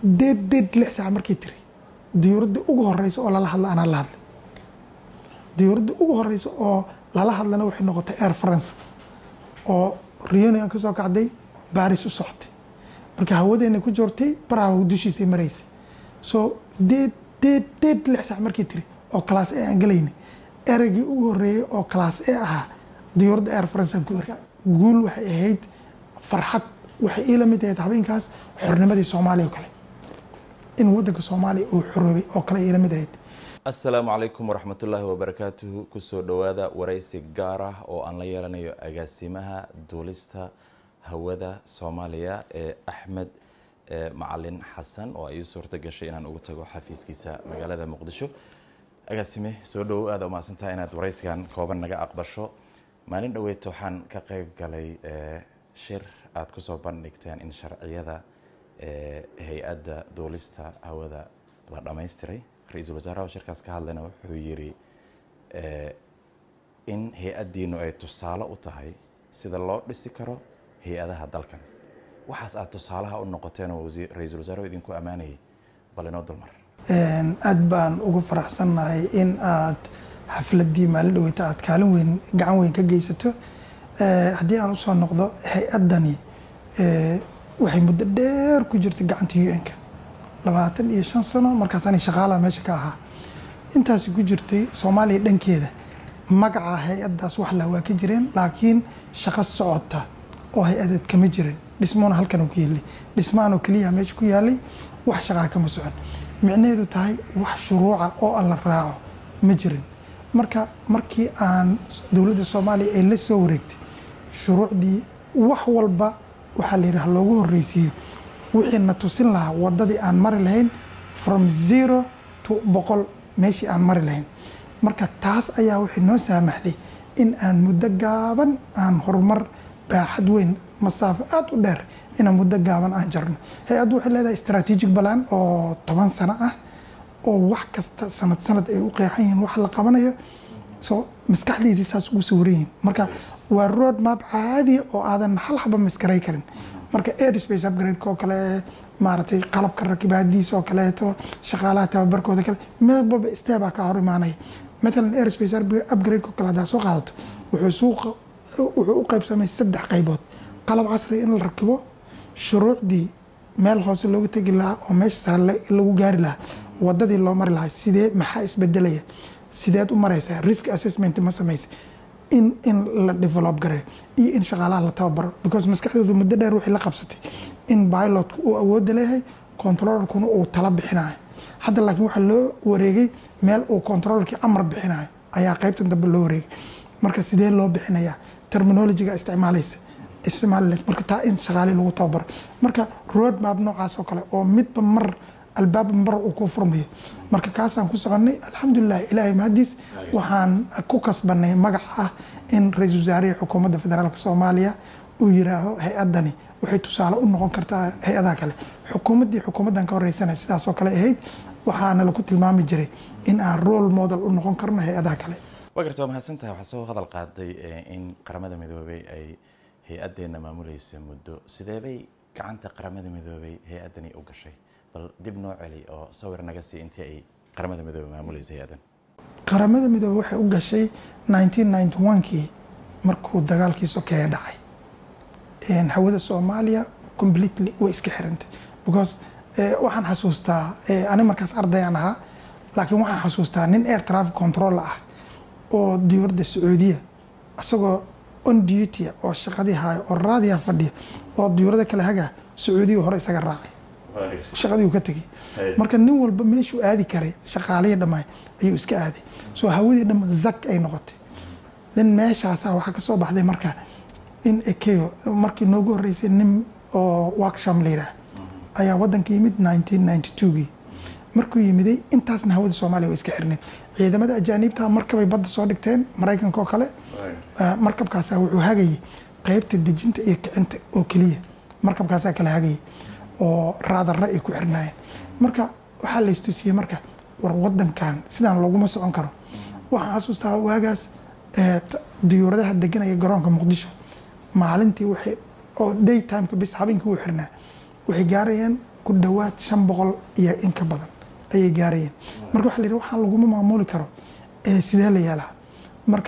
deed deed lix saac markay tiri diyuuradda ugu horeysa oo lala hadla anaa la hadlay diyuuradda ugu horeysa oo lala hadlana waxay noqotay air france oo reunion ka soo kacday baris u socotay marka hawadeena ku joortay baraha dushiisay maraysay so deed deed deed lix saac markay tiri oo class a aan galaynay ereygii ugu horeeyey oo class a ahaa diyuuradda air france aan ku erga guul waxay ahayd farxad waxay iila mid ahayd habeenkaas xornimadii soomaaliya oo kale in wadanka soomaaliya uu xoroobay oo kale iila mid ahayd asalaamu calaykum waraxmatullaahi wabarakaatuhu kusoo dhowaada waraysi gaar ah oo aan la yeelanayo agaasimaha duulista hawada soomaaliya ee axmed macalin xasan oo ay suurto gashay inaan ugu tago xafiiskiisa magaalada muqdisho agaasime soo dhowow aada umahadsantaha inaad waraysigan kooban naga aqbasho maalin dhaweyta waxaan ka qeyb galay shir aada kusoo bandhigteen in sharciyada hay-adda duulista hawada la dhammaystiray ra-iisul wasaaraha shirkaas ka hadlayna wuxuu yiri in hay-addiinu ay tusaale u tahay sida loo dhisi karo hay-adaha dalkan waxaas aada tusaalaha u noqoteen oo ra-iisul wasaaruhu idinku ammaanayay bal inoo dulmar aad baan ugu faraxsannahay in aad xafladii maalin dhaweyta aad kaalin weyn gacan weyn ka geysato haddii aan usoo noqdo hay-addani waxay muddo dheer ku jirtay gacanta un-ka labaatan iyo shan sano markaasani shaqaalaha meesha ka ahaa intaasi ku jirtay soomaaliya dhankeeda magaca hay-addaas wax la waa ka jireen laakiin shaqo socota oo hay-adeed kama jirin dhismoona halkan ku yeelay dhismaanoo keliya meesha ku yaalay wax shaqaa kama socon micnaheedu tahay wax shuruuca oo aan la raaco ma jirin marka markii aan dowladda soomaaliya ay la soo wareegtay shuruucdii wax walba waxaa la yidhaha loogu horreysiiyo wixii na tusin lahaa wadadii aan mari lahayn from zero to boqol meeshii aan mari lahayn marka taas ayaa waxay noo saamaxday in aan muddo gaaban aan horumar baaxad weyn masaafo aada u dheer inaan muddo gaaban aan jarno hay-addu waxay leedahay strategic balan oo toban sano ah oo wax kasta sanad sanad ay u qeexan yihiin wax la qabanayo so maskaxdeydii saas ugu sawaran yihiin marka waa road map caadiya oo aadan hal xaba maskaray karin marka airspace upgrade-ka oo kale maaragtay qalabka rakibaadiisa oo kaleeto shaqaalaha tababarkooda kale meel walba steebaa ka hor imaanaya matalan airspace upgrade-ka oo kale haddaa soo qaadato wuxuu suuqa wuxuu u qaybsamay saddex qaybood qalab casri in la rakibo shuruucdii meel hoose loogu tegi lahaa oo meesha sare lagu gaari lahaa wadadii loo mari lahaa sidee maxaa isbedelaya sideed u maraysaa risk assessment ma samaysa in in la develop gareeyo iyo in shaqaalaha la tababaro because maskaxdoodu muddo dheer waxay la qabsatay in pilotku uu awoodda leeyahay controllerkuna uu tala bixinayo hadda laakiin waxaa loo wareegay meel uu controllerkii amar bixinayo ayaa qaybtan dambe loo wareegay marka sidee loo bixinayaa terminologiga isticmaalaysa isticmaali marka taa in shaqaali lagu tababaro marka road map noocaas oo kale oo midba mar albaab mar uu ku furmayo marka kaasaan ku soconay alxamdulilah ilaahay mahadiis waxaan ku kasbanay magac ah in ra-iisul wasaarihi xukuumadda federaalk soomaaliya uu yiraaho hay-addani waxay tusaale u noqon kartaa hay-adaha kale xukuumaddii xukuumaddan ka horeysanay sidaas oo kale ahayd waxaana lagu tilmaami jiray in aan role model u noqon karno hay-adaha kale waa garta waa mahadsantahay waxaa soo hadal qaaday in qaramada midoobay ay hay-addeenna maamulaysa muddo sideebay gacanta qaramada midoobay hay-addani u gashay bal dib noo celi oo sawir naga sii intii ay qaramada midoobe maamulaysa hay-addan qaramada midoobe waxay u gashay nineteen ninety one-kii markuu dagaalkii sokeeye dhacay hawada soomaaliya completely way iska xirantay because waxaan xasuustaa ani markaas ardayaan ahaa laakiin waxaan xasuustaa nin air traffic control ah oo diyuuradda sacuudiya isagoo on duty oo shaqadii haayo oo raadiya fadhiya oo diyuurada kale hagaa sacuudiya hore isaga raacay shaqadii uu ka tegay marka nin walba meeshuu aadi karay shaqaalihii dhammaay ayuu iska aaday soo hawadii dhamma zak ay noqotay nin meeshaasaa waxaa ka soo baxday marka in ekeo markii noogu horreysay nin oo worksham la yidhaah ayaa waddanka yimid nineteen ninety two-gii markuu yimiday intaasna hawada soomaaliya way iska xirneed ciidamada ajaaniibta markabay badda soo dhigteen maraykanka oo kale markabkaasaa wuxuu hagayay qeybta dejinta iyo kicinta oo keliya markabkaasaa kala hagayay oo raadarra ay ku xirnaayeen marka waxaa la istusiyey marka war wadankan sidaan looguma socon karo waxaan xasuustaa waagaas diyuuradaha deganaya garoonka muqdisho maalintii waxay oo day timeka bis habeenkii u xirnaa waxay gaarayeen ku dhowaad shan boqol iyo in ka badan ayay gaarayeen marka waxa la yidhi waxaan laguma maamuli karo ee sidee la yeelaa marka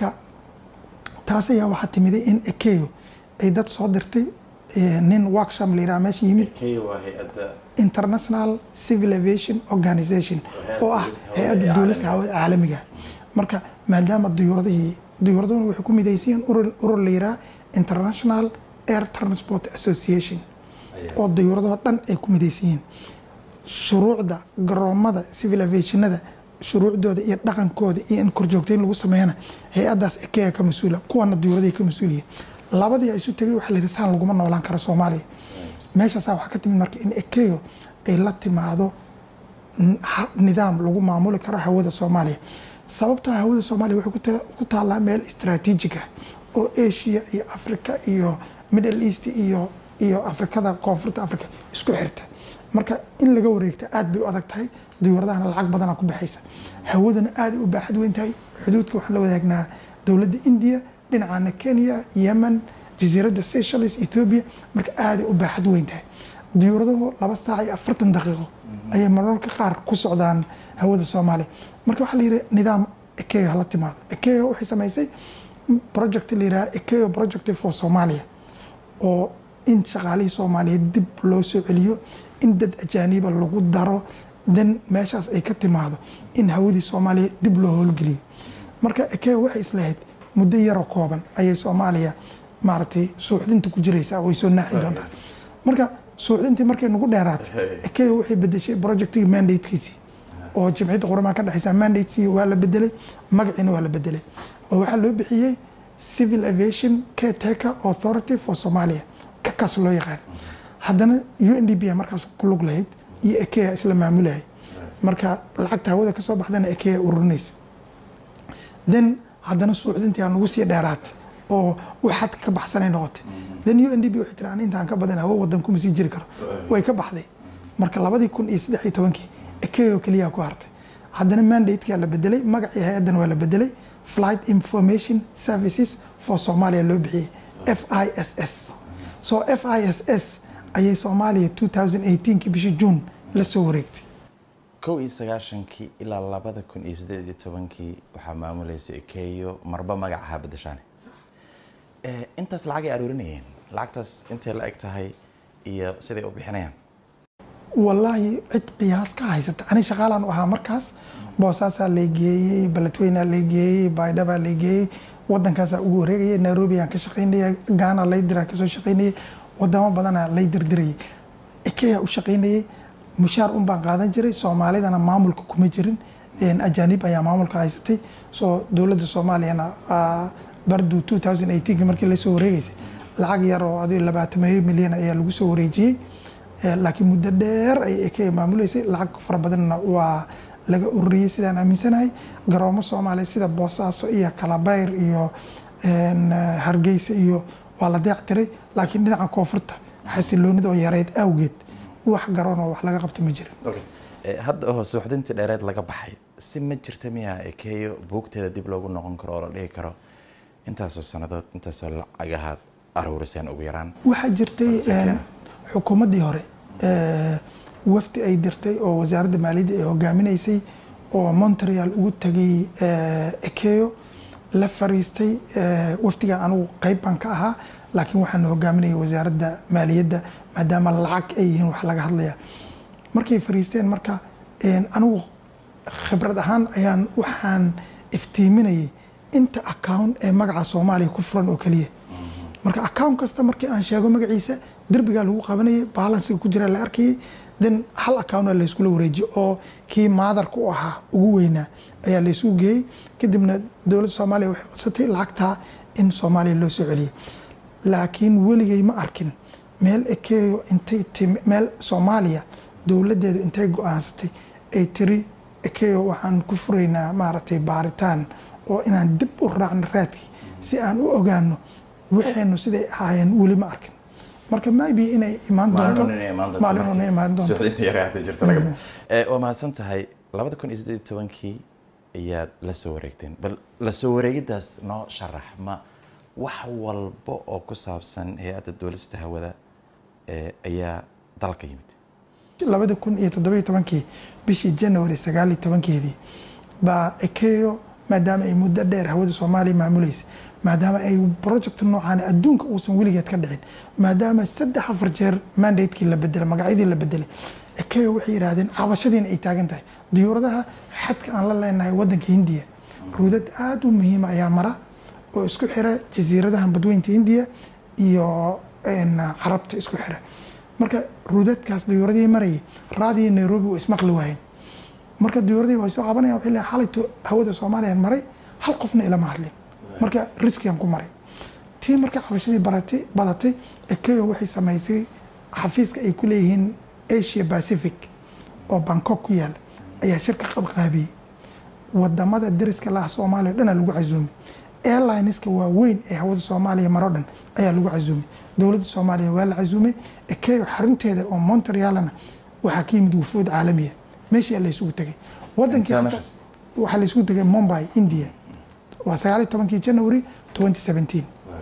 taas ayaa waxaa timiday in ekeyo ay dad soo dirtay ee, nin workshop la yidhaha meesha yimid kenya waa hay-adda international civil aviation organization oo ah hay-adda duulista hawada caalamiga marka maadaama diyuuradihii diyuuraduna waxay ku midaysiin urur urur la yidhaha international air transport association oo diyuuradoo dhan ay ku midaysan yihiin shuruucda garoomada civil aviationada shuruucdooda iyo dhaqankooda iyo in korjoogtayn lagu sameeyana hay-adaas ekea ka mas-uula kuwana diyuuradahay ka mas-uuliyiin labadii isu tegay waxa la yidhi saan laguma noolaan karo soomaaliya meeshaasaa waxaa ka timid marka in ekeyo ay la timaado n- ha- nidaam lagu maamuli karo hawada soomaaliya sababtoo ah hawada soomaaliya waxay ku tala- ku taallaa meel istaraatiijig ah oo asia iyo africa iyo middle east iyo iyo afrikada koonfurta africa isku xirta marka in laga wareegta aad bay u adag tahay diyuuradahana lacag badana ku baxaysa hawadana aaday u baaxad weyn tahay xuduudka waxaan la wadaagnaa dowladda india dhinacana kenya yemen jasiiradda seychelles ethiopia marka aaday u baaxad weyn tahay diyuuradahu laba saac iyo afartan daqiiqo ayay mararka qaar ku socdaan hawada soomaaliya marka waxaa la yidhi nidaam ekeyo hala timaado ekeyo waxay samaysay project la yidhaha ekeyo project for somalia oo in shaqaalihii soomaaliyeed dib loo soo celiyo in dad ajaaniba lagu daro dan meeshaas ay ka timaado in hawadii soomaaliya dib loo howlgeliyo marka ekeyo waxay islahayd muddo yaroo kooban ayay soomaaliya maaragtay suuxdinta ku jiraysaa way soo naaxi doontaa marka suuxdintii markay nagu dheeraatay ekeyo waxay bedeshay projectigii mandatekiisii oo jimciyadda quramaha ka dhexaysa mandatesii waa la bedelay magaciina waa la bedelay oo waxaa loo bixiyey civil aviation caretaker authority for somalia kakaas loo yaqaan haddana u n d b markaas ku lug lahayd iyo ekea isla maamulahay marka lacagta hawada kasoo baxdana ekea ururinaysa then haddana suuxdintii aa nagu sii dheeraatay oo waxaad ka baxsanay noqotay then u n d b waxay tiri aan intaan ka badan hawo wadan kuma sii jiri karo way ka baxday marka labadii kun iyo saddex iyo tobankii ekeo keliyaa ku hartay haddana mandatekaa la bedelay magacii hay-addan waa la bedelay flight information services for somalia loo bixiyey f i s s so f i s s ayay soomaaliya 2018kii bishii june la soo wareegtay kow iyo sagaashankii ilaa labada kun iyo siddeed iyo tobankii waxaa maamulaysa ekeyo marba magacaha bedeshaane Eh, intaas lacagay aruurinayeen lacagtaas intay la eg tahay iyo siday u bixinayaan wallaahi cid qiyaas ka haysata ani shaqaalaan u ahaa markaas boosaasaa lay geeyey baladweynaa lay geeyey baydhabaa lay geeyey wadankaasaa ugu wareegayay nairobi aan ka shaqaynaya gaana lay diraa kasoo shaqaynayay wadamo badanaa lay dirdirayay ekeyaa u shaqaynayay mushaar un baan qaadan jiray soomaalidana maamulka kuma jirin een, ajaanib ayaa maamulka haysatay soo dowladda soomaaliyana ah, bardu 2018 markii lasoo wareegaysay lacag yar oo adi labaatameeyo milyan ayaa lagu soo wareejiyey Eh, laakiin muddo dheer ay ekea maamuleysay lacag fara badanna waa laga ururiyey sidaan aaminsanahay garoomo soomaaliya sida boosaaso iyo kalabayr iyo een, eh, hargeysa iyo waa la deeq tiray laakiin dhinaca koonfurta xasiloonida oo yareyd awgeed wax garoon oo wax laga qabta ma jirin Eh, hadda oo suuxdintii dheereed laga baxay si ma jirta miyaa ekeyo buugteeda dib loogu noqon karo oo la dhihi karo intaasoo sannadood intaasoo lacagahaad aruuriseen ugu yaraan waxaa jirtay Sakeen. een, xukuumaddii hore eh, wafdi ay dirtay oo wasaaradda maaliyadda ay hogaaminaysay oo montreal ugu tagay eh, ekeyo la fariistay eh, wafdiga anigu qayb baan ka ahaa laakiin waxaan hogaaminayay wasaaradda maaliyadda maadaama lacag ay yihiin wax laga hadlaya markay fariisteen marka een, anigu khibrad ahaan ayaan waxaan iftiiminayay inta account ee magaca soomaaliya ku furan oo keliya marka account kasta markii aan sheego magaciisa derbigaa lagu qabanayay balansiga ku jira la arkayay then hal account layskula wareejiyey oo kii maadarka u ahaa ugu weynaa ayaa laysugu geeyey kadibna dowladda soomaaliya waxay codsatay lacagtaa in soomaaliya loo soo celiyey laakiin weligay ma arkin meel ekeyo intay timi meel soomaaliya dowladdeedu intay go-aansatay ay tiri ekeyo waxaan ku furaynaa maaragtay baaritaan oo inaan dib u raacno raadkii si aan u ogaano waxaynu siday ahaayeen weli ma arkin marka maybe inay imaan doonto maalin una imaan doonto suuxdinta yare hadda jirta laga Eh, waa mahadsan tahay labada kun iyo siddeed iyo tobankii ayaad la soo wareegteen bal la soo wareegidaas noo sharax ma wax walba oo ku saabsan hay-adda duulista hawada eh, ayaa dalka yimid labada kun iyo toddobiyo tobankii bishii january sagaal iyo tobankeedii baa ekeyo maadaama ay muddo dheer hawada soomaaliya maamulaysa maadaama ay project noocan adduunka uusan weligeed ka dhicin maadaama saddex afar jeer mandatekii la bedelay magacyadii la bedelay ekeyo waxay yidhaahdeen cabashadiina ay taagan tahay diyuuradaha xadka aan la leenahay wadanka hindiya ruudad aada u muhiima ayaa mara oo isku xira jasiiradahan badweynta hindiya iyo carabta isku xira marka ruudadkaas diyuuradii marayay raadiyo nairobi waa ismaqli waayeen marka diyuuradii way soo cabanayaan waxay leeyahay xalayto hawada soomaaliyan maray hal qofna ilama hadlin marka riskigan ku maray tii marka cabashadii baratay badatay ekeyo waxay samaysay xafiiska ay ku leeyihiin asia pacific oo bangkok ku yaala ayaa shirka qabqaabiyey wadamada dariska laah soomaaliya o dhan lagu casuumay airlineska waaweyn ee hawada soomaaliya maro dhan ayaa lagu casuumay dowladda soomaaliya waa la casuumay ekeyo xarunteeda oo montrealna waxaa ka yimid wufuud caalamiya meeshii la isugu tegay wadankii waxaa la isugu tegay mumbai india waa sagaal iyo tobankii january twenty seventeen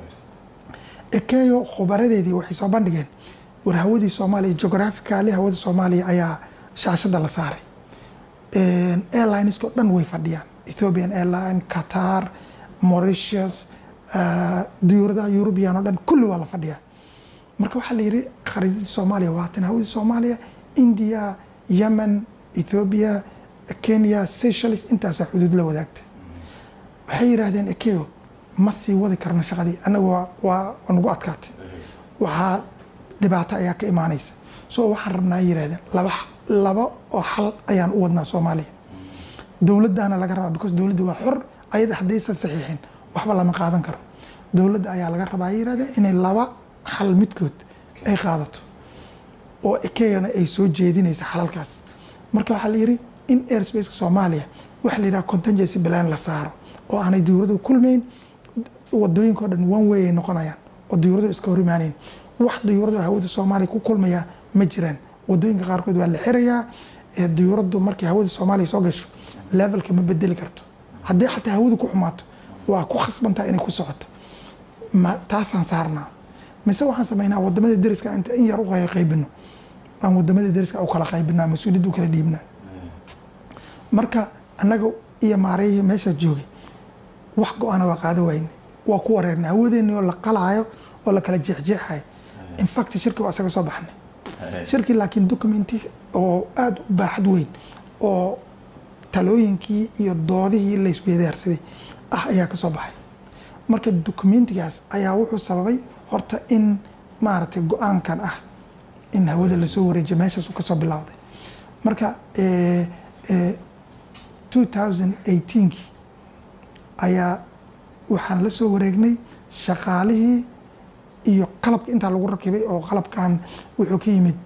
ekeyo khubaradeedii waxay soo bandhigeen war hawadii soomaaliya geographically hawada soomaaliya ayaa shaashada la saaray airlineska o dhan way fadhiyaan ethiopian airline qatar mauritius diyuuradaha eurubian o dhan kulli waa la fadhiyaa marka waxaa la yidhi khariidadii soomaaliya waatan hawadii soomaaliya india yemen ethiopia kenya seychelles intaasaa xuduud la wadaagta waxay yidhaahdeen ekeyo ma sii wadi karno shaqadii annaga waa nagu adkaatay waxaa dhibaato ayaa ka imaanaysa so waxaan rabnaa yidhahdeen laba laba oo xal ayaan u wadnaa soomaaliya dowladdaana laga rabaa because dowladda waa xor ayada haddaysan saxiixin waxba lama qaadan karo dowladda ayaa laga rabaa yidhahdeen inay laba xal midkood ay qaadato oo ekeyana ay soo jeedinaysa xalalkaas marka waxaa la yidhi in airspace soomaaliya waxa la yidhaha contingency plan la saaro oo aanay diyuuradu kulmayn wadooyinka o dhan one way ay noqonayaan oo diyuuradu iska hor imaanayn wax diyuuradu hawada soomaaliya ku kulmaya ma jiraan wadooyinka qaarkood waa la xirayaa diyuuradu markay hawada soomaaliya soo gasho levelka ma bedeli karto haddii xataa hawadu ku xumaato waa ku khasbantaa inay ku socoto taasaan saarnaa mise waxaan samaynaa wadamada deriska inta in yar u qaybino aan wadamada deriska u kala qaybinaa mas-uuliyadda u kala dhiibnaa marka annaga iyo maarayihii meeshaa joogay wax go-aana waa qaada wayne waa ku wareernay hawadeeni oo la qalaayo oo la kala jeexjeexayo infact shirki waa isaga soo baxnay shirki laakiin documenti oo aada u baaxad weyn oo talooyinkii iyo doodihii layswedaarsaday ah ayaa ka soo baxay marka documentigaas ayaa wuxuu sababay horta in maaragtay go-aankan ah in hawada lasoo wareejiyo meeshaas kasoo bilowday marka two thousand eighteenkii ayaa waxaan la soo wareegnay shaqaalihii iyo qalabka intaa lagu rakibay oo qalabkan wuxuu ka yimid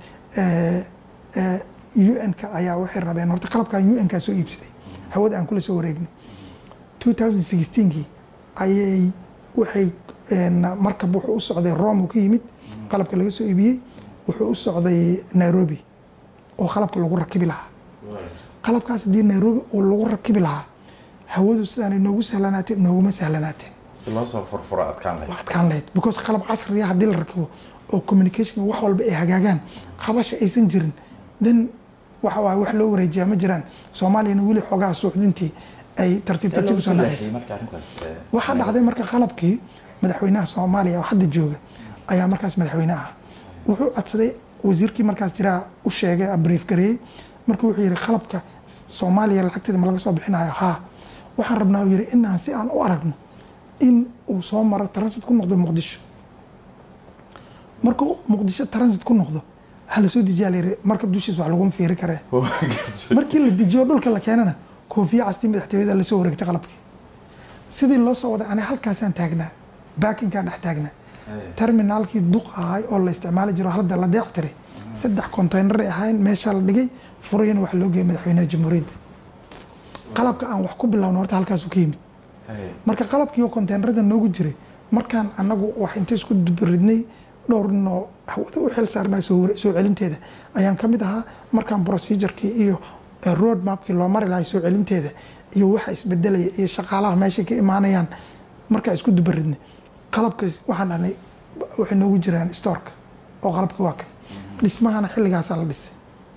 un-ka ayaa waxay rabeen horta qalabkan un-kaa soo iibsaday hawada aan kula soo wareegnay two thousand sixteenkii ayay waxay markab wuxuu u socday rome uu ka yimid qalabka laga soo iibiyey wuxuu u socday nairobi oo qalabka lagu rakibi lahaa qalabkaas haddii nairobi uu lagu rakibi lahaa hawadu sidaanay noogu sahlanaateen nooguma sahlanaateen si loo soo furfuro adkaan lahayd waa adkaan lahayd because qalab casriya haddii la rakibo oo communication wax walba ay hagaagaan qabasha aysan jirin then waxa waaye wax loo wareejiyaa ma jiraan soomaaliyana weli xoogaa suuxdintii ay tartiib tartiib usoo dhacaysa waxaa dhacday marka qalabkii madaxweynaha soomaaliya oo hadda jooga ayaa markaas madaxweyne ah wuxuu codsaday wasiirkii markaas jiraa u sheegay brief gareeyey marka wuxuu yihi qalabka soomaaliya lacagteeda ma laga soo bixinayo haa waxaan rabnaa uu yihi inaan si aan u aragno in uu soo maro transit ku noqdo muqdisho markuu muqdisho transit ku noqdo ha lasoo dejiyaa layiri markab dushiisa wax laguma fiiri karee markii la dejiyo dhulka la keenana koofiya castii madaxtooyada lasoo wareegtay qalabkii sidii loo soo waday ani halkaasaan taagnaa baakinkaan dhex taagnaa terminaalkii duq ahay oo la isticmaali jiro hadda la deec tiray saddex konteynaray ahayn meeshaa la dhigay furayana waxa loo geeyay madaxweynaha jamhuuriyadda qalabka aan wax ku bilowno horta halkaasuu ka yimid marka qalabkii oo konteynerada noogu jiray markaan anagu wax inta isku dubaridnay dhowr ninoo hawada u xil saarnaa soo celinteeda ayaan ka mid ahaa markaan procedurkii iyo road mapkii loo mari lahay soo celinteeda iyo waxa isbedelaya iyo shaqaalaha meeshay ka imaanayaan markaan isku dubaridnay qalabkaas waxaan dhahnay waxay noogu jiraan storka oo qalabkii waa kan dhismahana xilligaasaa la dhisay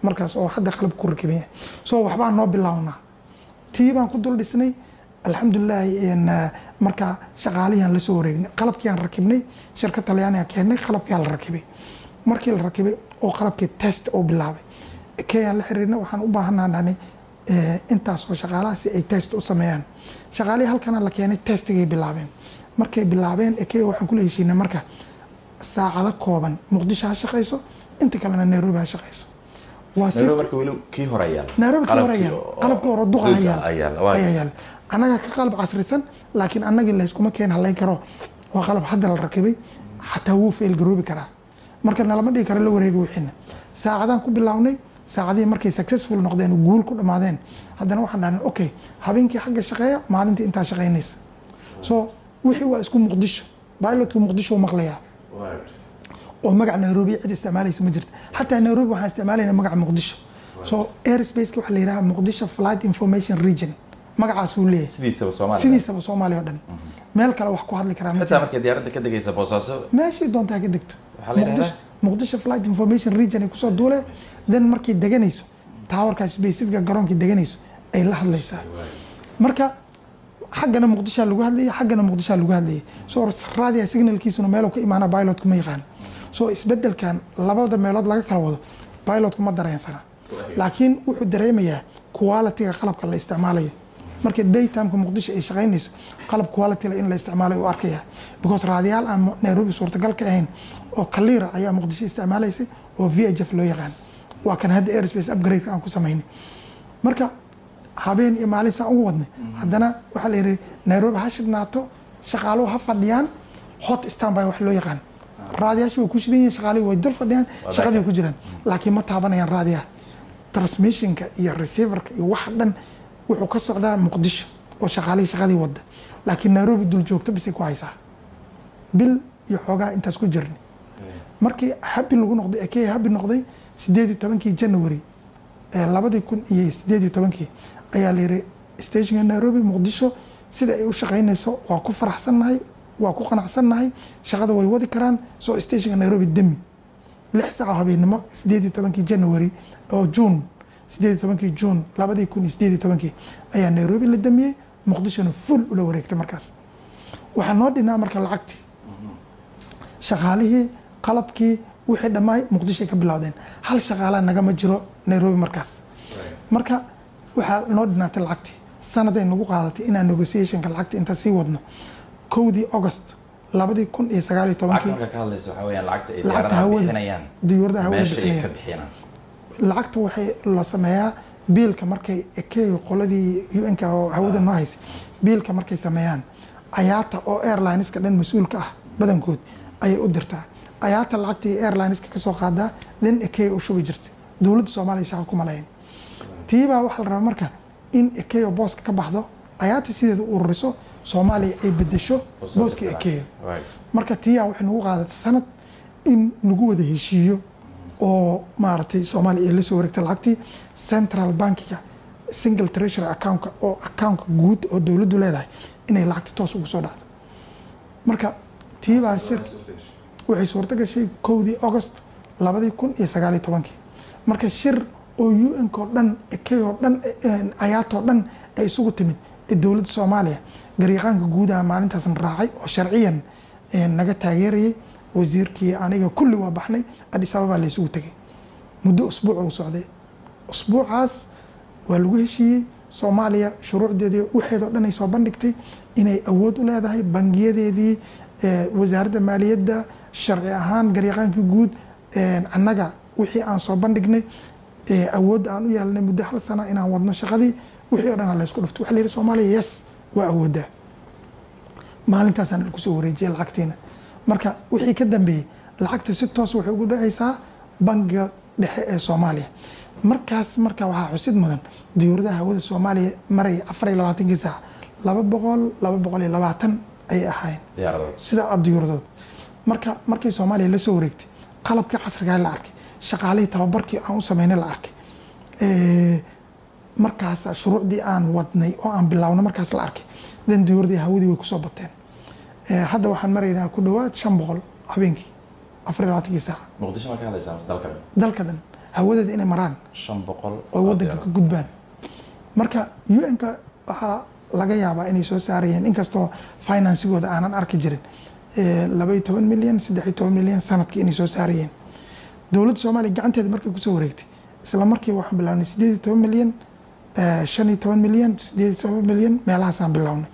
markaas oo hadda qalab ku rakiban yahay so waxbaa noo bilownaa tii baan ku dul dhisnay alxamdulilaahi markaa shaqaalihiaan lasoo wareegnay qalabkiiaan rakibnay shirka talyaaniga keennay qalabkiaa la rakibay markii la rakibay oo qalabkii test oo bilaabay keyaan la xiriirnay waxaan u baahanaa dhahnay intaasoo shaqaalaha si ay test u sameeyaan shaqaalihii halkana la keenay testigay bilaabeen markay bilaabeen ekey waxaan kula heshiinay marka saacado kooban muqdisho ha shaqayso inta kalena nairobi ha shaqayso waa si nairobi marka weli kii hore yaal nairobi ka hore yaal qalabkii hore duqa duqa yaal ayaal, waa. ayaa yaal annaga ka qalab casrisan laakiin annagii layskuma keen halayn karo waa qalab hadda la rakibay xataa wuu fail garoobi karaa marka nalama dhigi karo la wareegi wixiina saacadaan ku bilownay saacadihii markay successful noqdeen oo guul ku dhammaadeen haddana waxaan dhahnay okay habeenkii xagga shaqeeya maalintii intaa shaqaynaysa so wixii waa isku muqdisho pilotku muqdisho u maqlayaa oo magaca nairobi cid isticmaalaysa ma jirta xataa nairobi waxaan isticmaalayna magaca muqdisho so airspace waxaa la yidhaha muqdisho flight information region magacaas uu leeyahay sidiisaba soomaaliya sidiisaba soomaaliya oo dhan meel kale wax ku hadli karaa ma xitaa markay diyaaradda ka degaysa boosaaso meeshii doontaa ka degto Waxaa la yidhahdaa? Muqdisho- muqdisho flight information region ay kusoo duule then markay deganayso towerka specifica garoonkii deganayso ay la hadlaysaa marka xaggana muqdishaa lagu hadlayay xaggana muqdishaa lagu hadlayay so raadiya signalkiisuna meeluu ka imaana pilotku ma yaqaan so isbedelkan labada meelood laga kala wado pilotku ma dareensana laakiin wuxuu dareemayaa quality-ga qalabka la isticmaalayo marka daytimeka muqdisho ay shaqaynayso qalab quality in la isticmaalayo u arkaya because raadiyaal aan nairobi suurtagal ka ahayn oo kaliira ayaa muqdisho isticmaalaysay oo v h f loo yaqaan waa kan hadda airspace upgrade aan ku samaynay marka habeen iyo maalin saan ugu wadnay haddana waxaa la yidhi nairobi ha shidnaato shaqaaluhu ha fadhiyaan hot standby wax loo yaqaan raadiyaasha way ku shidan yihiin shaqaalihii way dul fadhiyaan shaqadii way ku jiraan laakiin ma taabanayaan raadiyaha transmissionka iyo receiverka iyo waxa dhan wuxuu ka socdaa muqdisho oo shaqaalihii shaqadii wadda laakiin nairobi dul joogto bisay ku haysaa bil iyo xoogaa intaas ku jirnay markii habi lagu noqday ekey habi noqday sideed iyo tobankii january ee labadii kun iyo sideed iyo tobankii ayaa la yidhi stationka nairobi muqdisho sida ay u shaqaynayso waa ku faraxsannahay waa ku qanacsannahay shaqada way wadi karaan soo stationka nairobi demi lix saac oo habeenimo sideed iyo tobankii january oo june sideed iyo tobankii june labadii kun iyo sideed iyo tobankii ayaa nairobi la damiyey muqdishona full ula wareegtay markaas waxaa noo dhinaa marka lacagtii shaqaalihii qalabkii wixii dhammaay muqdishoay ka bilowdeen hal shaqaalaa nagama jiro nairobi markaas marka waxaa noo dhinaatay lacagtii sanaday nagu qaadatay inaan negotiationka lacagta inta sii wadno kowdii august labadii kun iyo sagaal iyo lacagta tobankii marka ka hadlaysa waxaa weeyaan lacagta ay lacagta diyaaradaha hawada bixinayaan diyuuradaha hawada meesha ay ka bixinayaan bixinaan lacagta waxay la sameeyaa biilka markay ekeyo qoladii un-ka oo hawada noo haysay biilka markay sameeyaan ayaata oo airlineska dhan mas-uulka ah badankood ayay u dirtaa ayaata lacagtii airlineska kasoo qaadaa then ekeyo u shubi jirta dowladda soomaaliya shaqa kuma lahayn tiibaa waxaa la rabaa marka in ekeyo booska ka baxdo ayaata sideeda u ururiso soomaaliya ay bedesho booska ekeyo marka tiyaa waxay nagu qaadatay sanad in lagu wada heshiiyo oo maaragtay soomaaliya ay la soo wareegtay lacagtii central bankiga single treasury accountka oo accountka guud oo dowladdu leedahay inay lacagta toos ugu soo dhacdo marka tiibaa shir waxay suurto gashay kowdii august labadii kun iyo sagaal iyo tobankii marka shir oo un ko dhan ekeyoo dhan ayaatoo dhan ay isugu timid ee dowladda soomaaliya garyaqaanka guudaha maalintaasna raacay oo sharciyan naga taageerayay wasiirkii aniga kulli waa baxnay adis ababaa la isugu tegay muddo usbuuc uu socday usbuucaas waa lagu heshiiyey soomaaliya shuruucdeedii waxeedoo dhan ay soo bandhigtay inay awood u leedahay bangiyadeedii wasaaradda maaliyadda sharci ahaan garyaqaankii guud annaga wixii aan soo bandhignay awoodda aan u yeelnay muddo hal sana inaan wadno shaqadii wixii o dhan laysku dhufto waxa la yidhi soomaaliya yes waa awooddaa maalintaasaan kusoo wareejiyay lacagtiina marka wixii ka dambeeyey lacagta si toos waxay ugu dhacaysaa bangiga dhexe ee soomaaliya markaas marka waxaa xusid mudan diyuuradaha hawada soomaaliya maraya afar iyo labaatankii saac laba boqol laba boqol iyo labaatan ayay ahaayeen diyaaradood sida a diyuuradood marka markay soomaaliya la soo wareegtay qalabkii casrigaa la arkay shaqaalihii tababarkii aan u sameynay la arkay markaas shuruucdii aan wadnay oo aan bilaawno markaas la arkay dan diyuuradii hawadii way kusoo bateen hadda waxaan maraynaa ku dhawaad shan boqol habeenkii afar iyo labaatankii saac muqdisho ma ka hadlaysaa mase dalka dalka dhan hawadeeda inay maraan shan boqol oo wadanka ka gudbaan marka un-ka waxaa laga yaabaa inay soo saarayeen inkastoo financigooda aanan arki jirin labaiyo toban milyan saddex iyo toban milyan sanadkii inay soo saarayeen dowladda soomaaliya gacanteeda markay kusoo wareegtay isla markiiba waxaan bilaabnay sideed iyo toban milyan shan iyo toban milyan sideed iyo toban milyan meelahaasaan bilownay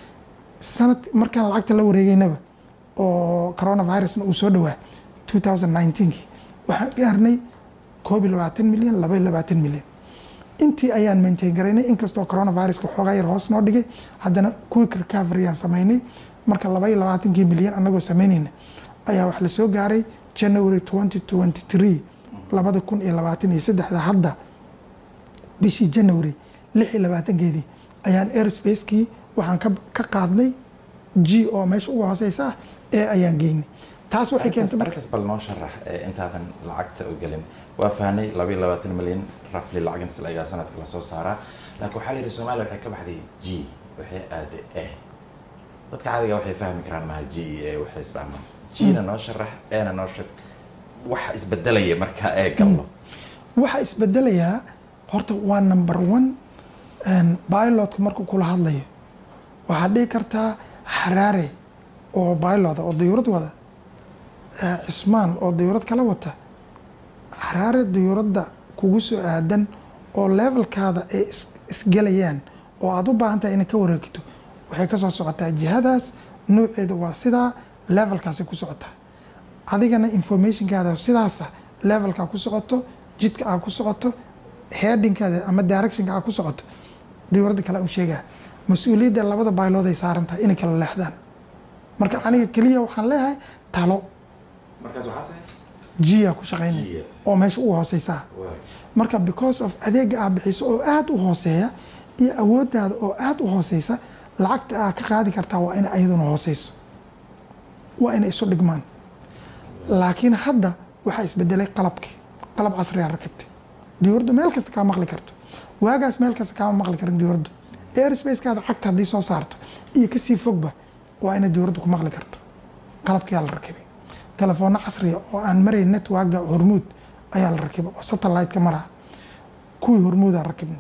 sanad markaan lacagta la wareegeynaba oo coronavirusna uu soo dhawaa two thousand nineteenkii waxaan gaarnay koob iyo labaatan milyan laba iyo labaatan milyan intii ayaan maintain garaynay inkastoo coronaviruska xoogaa yar hoos noo dhigay haddana quick recovery aan samaynay marka laba iyo labaatankii milyan anagoo samaynayna ayaa wax lasoo gaaray january twenty twenty three labada kun iyo labaatan iyo saddexda hadda bishii january lix iyo labaatankeedii ayaan airspace-kii waxaan ka qaadnay g oo meesha uga hooseysa ah ee ayaan geynay taas waxay keentay markas bal noo sharax intaadan lacagta u gelin waa fahnay laba iyo labaatan milyan rafli lacag intas lagaa sanadka lasoo saaraa laakiin waxaa la yidhi soomaaliya waxay ka baxday g waxay aaday e dadka caadiga waxay fahmi karaan maha g iyo e waxay isdhaamaan g-na noo sharax e-na noo sheeg waxa isbedelaya markaa ee gallo waxa isbedelayaa horta waa number one pilotku markuu kula hadlayo waxaad dhihi kartaa xaraare oo pilot oo dayuurad wada cismaan oo dayuurad kala wata xaraare dayuuradda kugu soo aadan oo levelkaada ay isgelayaan oo aada u baahan tahay inay ka wareegto waxay kasoo socotaa jihadaas nooceeda waa sidaa levelkaasay ku socotaa adigana informationkaada sidaasa levelkaa ku socoto jidka aa ku socoto headingkaada ama directionka aa ku socoto dayuuradda kale u sheegaa mas-uuliyadda labada baylood ay saaran tahay inay kala leexdaan marka aniga keliya waxaan leeyahay talo markaas waxaa tahay jiya ku shaqaynay oo meesha u hooseysaa marka because of adeega aa bixiso oo aada u hooseeya iyo awooddaada oo aada u hooseysa lacagta aa ka qaadi kartaa waa inay ayaduna hooseyso waa inay isu dhigmaan laakiin hadda waxaa isbedelay qalabkii qalab casriyaa rakibtay diyuuradu meel kasta kaa maqli karto waagaas meel kasta kaama maqli karin diyuuradu airspace-kaada cagta haddii soo saarto iyo kasii fogba waa inay diyuuraddu ku maqli karto qalabkiyaa la rakibay telefoonno casriya oo aan marayn networka hormuud ayaa la rakibay oo satellite-ka maraa kuwii hormuudaa rakibnay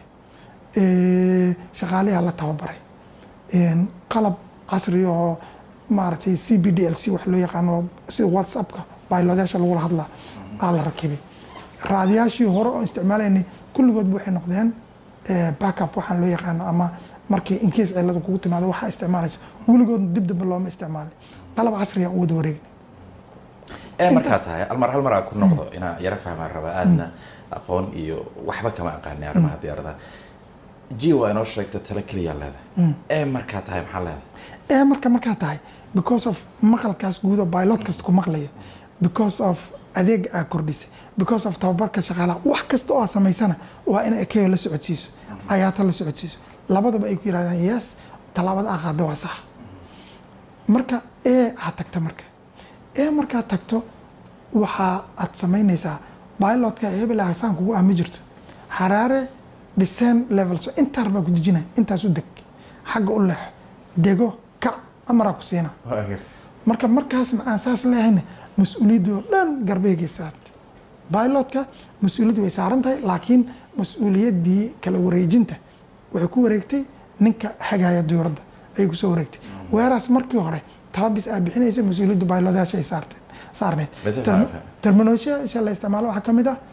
shaqaaliyaa la tababaray qalab casri oo maaragtay c b d l c wax loo yaqaano sida whatsappka baylodaasha lagula hadlaa aa la rakibay raadiyaashii hore oo isticmaalaynay kulligoodba waxay noqdeen backup waxaan loo yaqaano ama markii inkeys cilada kugu timaado waxaa isticmaalaysa weligoodna dib dambe looma isticmaalay qalab casriya u wada wareegnay ee markaa tahay almar hal mar aa ku noqdo inaan yaro fahmaan rabaa aadna aqoon iyo waxba kama aqaani arrimaha diyaaradaha g waa inoo sheegta talo keliyaa leedahay ee markaa tahay maxaa leedahay ee marka markaa tahay because of maqalkaas guudo pilot kasta ku maqlaya because of adeega aa kordhisay because of tababarka shaqaalaha wax kasta oo aa samaysana waa in ekeyo la socodsiiso ayaata la socodsiiso labadaba ay ku yirahdaan yes tallaabada aa qaada waa sax marka ee aad tagto marka ee markaad tagto waxaa aad samaynaysaa pilotka hebel hasaan kugu ah ma jirto xaraare descent levels intaar baa ku dejinaya intaas u deg xagga u leexo dego kac amaraa ku siina marka markaasna aan saas leehayna mas-uuliyadda oo dhan garbeegay saartay pilotka mas-uuliyadda way saaran tahay laakiin mas-uuliyaddii kala wareejinta waxay ku wareegtay ninka hagaya diyuuradda ayay kusoo wareegtay weeraas markii hore talabis aa bixinaysa mas-uuliyadda baylodaasha ay saarteen saarneyd terminolosha la isticmaalo waxaa ka mid ah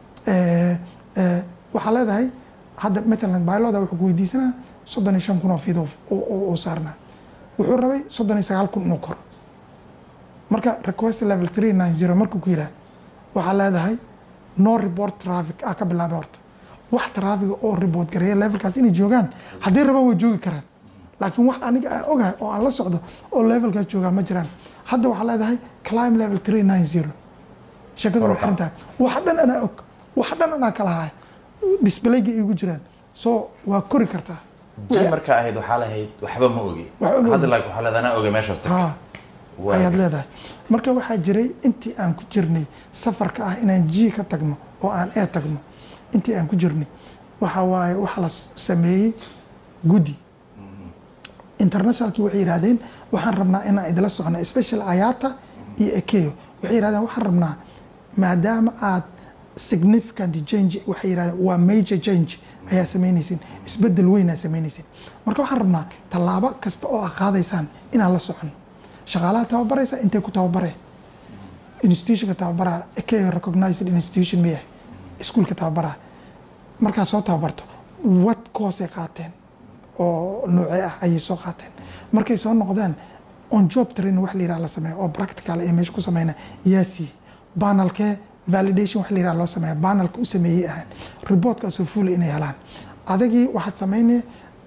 waxaa leedahay hadda matalan bayloda wuxuu ku weydiisanaa soddon iyo shan kun oo fido uu saarnaa wuxuu rabay soddon iyo sagaal kun inuu koro marka request level three nine zero markuu ku yiraah waxaa leedahay no report traffic aa ka bilaabay horta wax traffiga oo report gareeya levelkaas inay joogaan haddii rabaan way joogi karaan laakiin wax aniga aan ogahay oo aan la socdo oo levelkaas joogaa ma jiraan hadda waxaa leedahay climb level three nine zero sheekadu waa xiran tahay wax dhan anaa og wax dhan anaa kala haya displayga igu jiraan so waa kori kartaa ji markaa ahayd waxaa lahayd waxba ma ogi hadda laakiin waxaa leedahay anaa oga meeshaas tag ha ayaad leedahay marka waxaa jiray intii aan ku jirnay safarka ah inaan g ka tagno oo aan e tagno intii aan ku jirnay waxa waaye waxaa la sameeyey guddi internationalkii waxay yidhahdeen waxaan rabnaa inaan idila socno special ayata iyo ekeyo waxay yidhahdeen waxaan rabnaa maadaama aad significant change waxay yidhahdeen waa major change ayaa samaynaysin isbedel weynaa samaynaysin marka waxaan rabnaa tallaabo kasta oo aad qaadaysaan inaan la socono shaqaalaha tababaraysa intay ku tababareen institutionka tababaraha ka recognized institution miya iskuulka tababaraha markaad soo tababarto what course ay qaateen oo noocee ah ayay soo qaateen markay soo noqdaan on job training wax la yiraha la sameeya oo practical ay meesha ku sameyna yaa siiyey banalkee validation wax la yiraha loo sameeya banalka u sameeyey ahaan reportkaasoo fuula inay helaan adagii waxaad sameynaya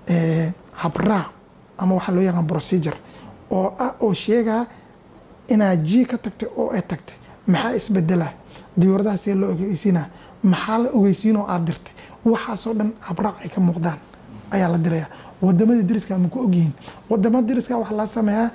habraac ama waxaa loo yaqaan procedure oo ah oo sheegaa inaad ji ka tagtay oo ay tagtay maxaa isbedela diyuuradaha see loo ogeysiina maxaa la ogeysiinoo aad dirtay waxaasoo dhan habraac ay ka muuqdaan ayaa la diraya wadamada dariska ma ku ogyihiin wadamada dariska waxaa la sameeyaa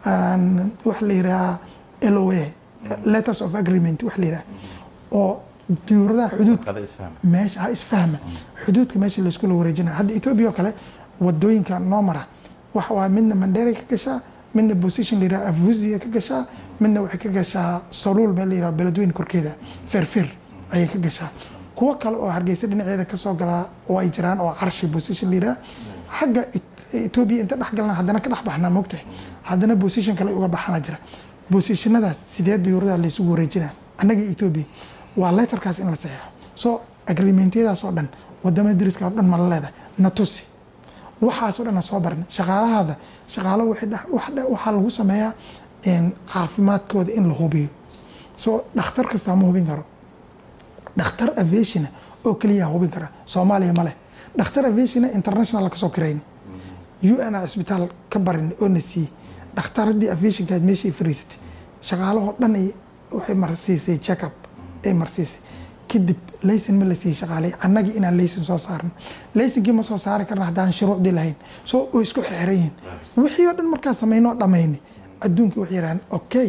waxa la yirahaa loa letters of agreement wax la yiraha oo diyuuradaha xuduudka meesha ha isfahma xuduudka meesha layskula wareejinaya hadda etoobiya oo kale wadooyinka noo mara waxa waa midna mandheera ka gashaa midna position la yiraha afuziya ka gashaa midna waxay ka gashaa saluul meel la yiraha beledweyne korkeeda feerfeer ayay ka gashaa kuwo kale oo hargeysa dhinaceeda kasoo galaa oo ay jiraan oo carshi position la yiraha xagga etoobiya inta dhex galna haddana ka dhex baxnaa moogtahay haddana position kale uga baxana jira positionadaas sidee diyuuradaha laysugu wareejinaa annagii etoobiya waa letterkaas in la saxeexo so agreementyadaas oo dhan wadamada dariska oo dhan mala leedahay na tusi waxaasoo dhan soo baran shaqaalahaada shaqaalo waxaa lagu sameeyaa caafimaadkooda in la hubiyo so dhakhtar kastaa ma hubin karo dhakhtar aviationa oo keliyaa hubin kara soomaaliya ma leh dhakhtar aviationa international kasoo kirayn u n a cisbitaal ka barin oo na siiyey dhakhtaradii aviationkaad meeshii fariisatay shaqaalahoo dhan waxay marsiisay checkup ay marsiisay kadib layson ma la siiyey shaqaaley annagii inaan layson soo saarno laysonkii ma soo saari karna haddaan shuruucdii lahayn soo oo isku xirxiran yihiin wixii oo dhan markaa samaynoo dhammayni adduunkii waxay yidhahdeen okay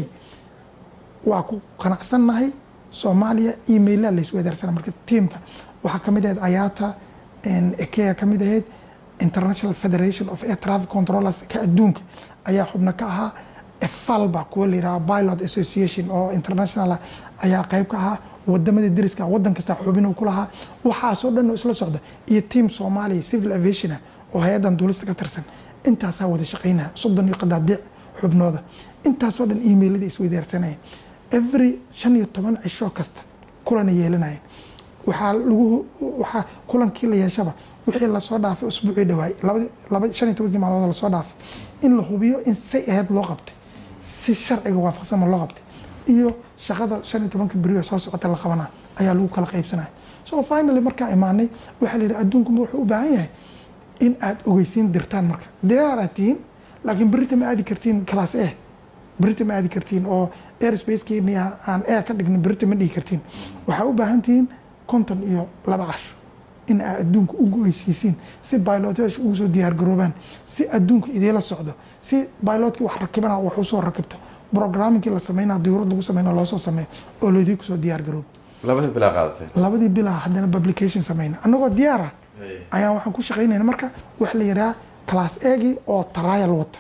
waa ku qanacsannahay soomaaliya emaila laysweedaarsana marka tiamka waxaa ka mid ahayd ayaata ekea ka mid ahayd international federation of air traffic controllers ka adduunka ayaa xubno ka ahaa efalba kuwa la yiraha pilot association oo international ayaa qayb ka ahaa wadamada dariska wadan kasta xubin ku lahaa waxaasoo dhan oo isla socda iyo team soomaaliya civil aviationa oo hay-adan duulista ka tirsan intaasaa wada shaqeynaya soddon iyo qadaadiic xubnooda intaasoo dhan emailada isweydaarsanaya every shan iyo toban cisho kasta kulana yeelanaya waxaa lagu waxaa kulankii la yeeshaba wixii lasoo dhaafay usbuucii dhawaay laba shan iyo tobankii maalmood lasoo dhaafay in la hubiyo in say ahayd loo qabtay si sharciga waafaqsanma loo qabtay iyo shaqada shan iyo tobanka beriyo soo socota la qabanaa ayaa lagu kala qaybsanaya so finally markaa imaanay waxaa la yidhi adduunku wuxuu u baahan yahay in aad ogeysiin dirtaan marka diraaraad tihiin laakiin berita ma aadi kartiin class a berita ma aadi kartiin oo airspacekeeni aan air ka dhignin berita ma dhigi kartiin waxaa u baahan tihiin konton iyo laba casho in aad adduunka u goysiisiin si bilotash ugu soo diyaar garoobaan si adduunka idiila socdo si bilotkii wax rakibana wax usoo rakibto programmingkii la sameynaa diyuurad lagu sameyna loosoo sameeyo oo laydii kusoo diyaar garoob labadii bilaa qaadatay labadii bilaa haddana publication sameyna annagoo diyaara ayaan waxaan ku shaqeynayna marka wax la yidhaha class egi oo trial wata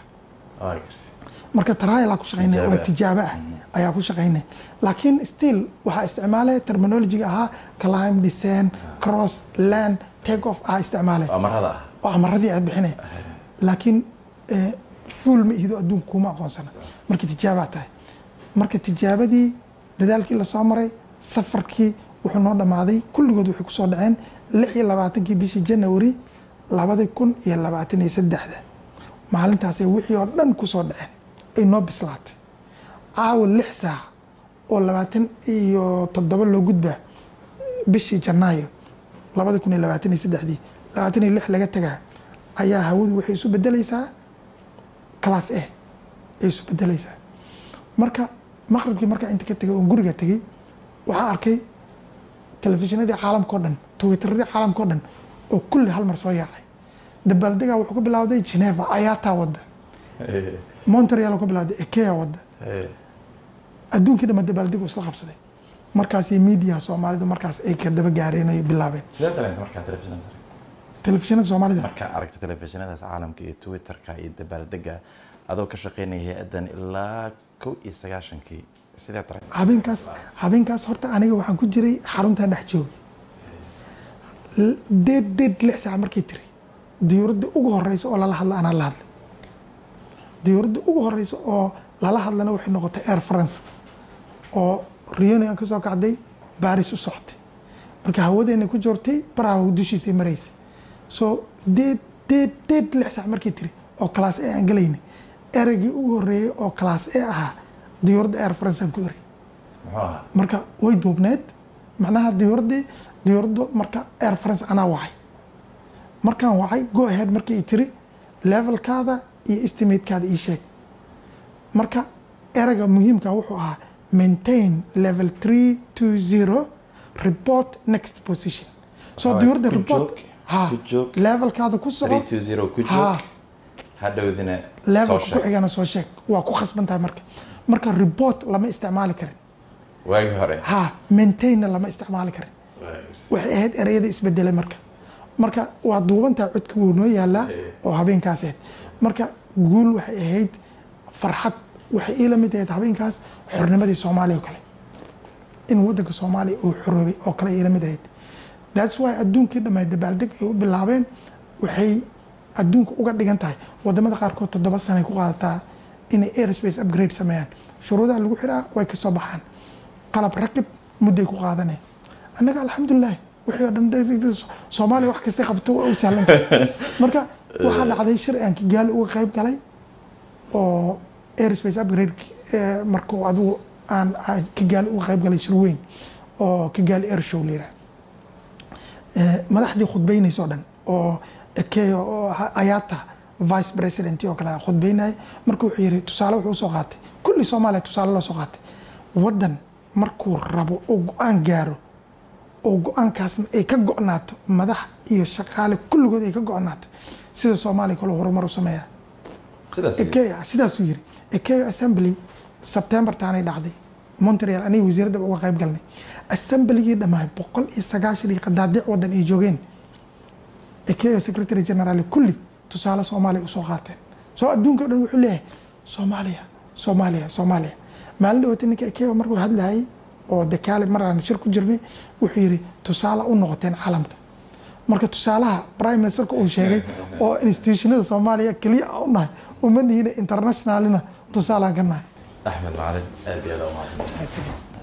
marka trial ku shaqeynaya waa tijaabo ah ayaa ku shaqeynaya laakiin still waxaa isticmaalaya terminologiga ahaa climb descent cross land take off ah isticmaalaya amarada ah oo amaradii aad bixinaya laakiin fuul ma ihido adduunka kuma aqoonsana marka tijaabaa tahay marka tijaabadii dadaalkii lasoo maray safarkii wuxuu noo dhammaaday kulligood waxay kusoo dhaceen lix iyo labaatankii bishii janawari labadi kun iyo labaatan iyo saddexda maalintaasay wixii oo dhan kusoo dhaceen ay noo bislaatay caawa lix saac oo labaatan iyo toddoba loo gudbaa bishii janaayo labadi kun iyo labaatan iyo saddexdii labaatan iyo lix laga tagaa ayaa hawadu waxay isu bedelaysaa class a ay isu bedelaysaa marka maqribkii markaa inta ka tegay oon guriga tegey waxaa arkay telefishinadii caalamka o dhan twitteradii caalamka o dhan oo kulli hal mar soo yaacay dabaaldegaa wuxuu ka bilowday geneva ayaataa wadda montreal ka bilowday ekea wadda adduunkii dhama dabaaldegu isla qabsaday markaasi media soomaalidu markaas ay ka daba gaareen ay bilaabeen sidee dareenta markaa telefishinada telefishinada soomaalida markaa aragta telefishinadaas caalamka iyo twitterka iyo dabaaldega adoo ka shaqeynaya hay-adan ilaa kow iyo sagaashankii sidee taray habeenkaas habeenkaas horta aniga waxaan ku jiray xaruntan dhex joogay L- deed deed lix saac markay tiri diyuuradda ugu horeysa oo lala hadla anaa la hadlay diyuuradda ugu horeysa oo lala hadlana waxay noqotay air france oo reunion ka soo kacday baris u socotay marka hawadeena ku joortay baraha dushiisay maraysay so deed deed deed lix saac markay tiri oo class a aan galaynay ereygii ugu horeeyay oo class a ahaa diyuuradda air france aan ku eray muxuu ahaa marka way duubneed macnaha diyuuradii diyuuraddu marka air france anaa wacay markaan wacay go ahead markii i tiri levelkaada iyo estimatekaada ii sheeg marka ereyga muhiimka wuxuu ahaa maintain level 320 report next position so Alright, diyuuradda ku report joog, ha ku joog. levelkaada ku soco 320 ku Ha. joog hadhowdina soo levelka ku sheeg xigana soo sheeg waa ku khasban tahay marka marka report lama isticmaali karin waagii hore ha maintainna lama isticmaali karin waxay ahayd ereyada isbedelay marka marka waa duubantaa codka wuu noo yaalaa oo habeenkaas ahayd marka guul waxay ahayd farxad waxay ii lamid ahayd habeenkaas xornimadii soomaaliya oo kale in wadanka soomaaliya uu xoroobay oo kale ii lamid ahayd thats why adduunkii dhammayd dabaaldeg ay u bilaabeen waxay adduunka uga dhigan tahay wadamada qaarkood toddoba sanay ku qaadataa inay airspace upgrade sameeyaan shuruudaha lagu xiraa way kasoo baxaan qalab rakib mudday ku qaadaneen annaga alxamdulilah wixii oo dhan dee- soomaaliya wax kasta qabto waa u sahlan tahay. marka waxaa dhacday shir aan kigaali uga qayb galay oo airspace upgrade eh, markuu adigu aan aan kigaali uga qayb galay shir weyn oo kigaali air show layidhaha madaxdii khudbaynaysa oo dhan oo ekeyo oo ha- ayaata vice president oo kale ah khudbaynaya marka wuxuu yiri tusaale wuxuu usoo qaatay kulli soomaaliya tusaale loo soo qaatay waddan markuu rabo oo go-aan gaaro oo go-aankaasna ay ka go-naato madax iyo shaqaale kulligood ay ka go-naato sida soomaaliya kale horumar u sameeyaa sidaas ekeya sidaasuu yiri ekeyo assembly september taanay dhacday montreal aniga wasiiradda uga qayb galnay assembligii dhammaay boqol iyo sagaashan iyo qadaadiic waddan ay joogeen ekeyo secretary general kulli tusaale soomaaliya usoo qaateen soo adduunka o dhan wuxuu leeyahay soomaaliya soomaaliya soomaaliya maalin dhawaata ninka ekeyo markuu hadlayay oo dekaale mar aan shir ku jirnay wuxuu yiri tusaale u noqoteen caalamka marka tusaalaha prime ministerka uu sheegay oo institutionada soomaaliya keliya aan u nahay uma nihina internationalina tusaalaan ka nahay axmed macalin aad iyo aad u mahadsan That's it.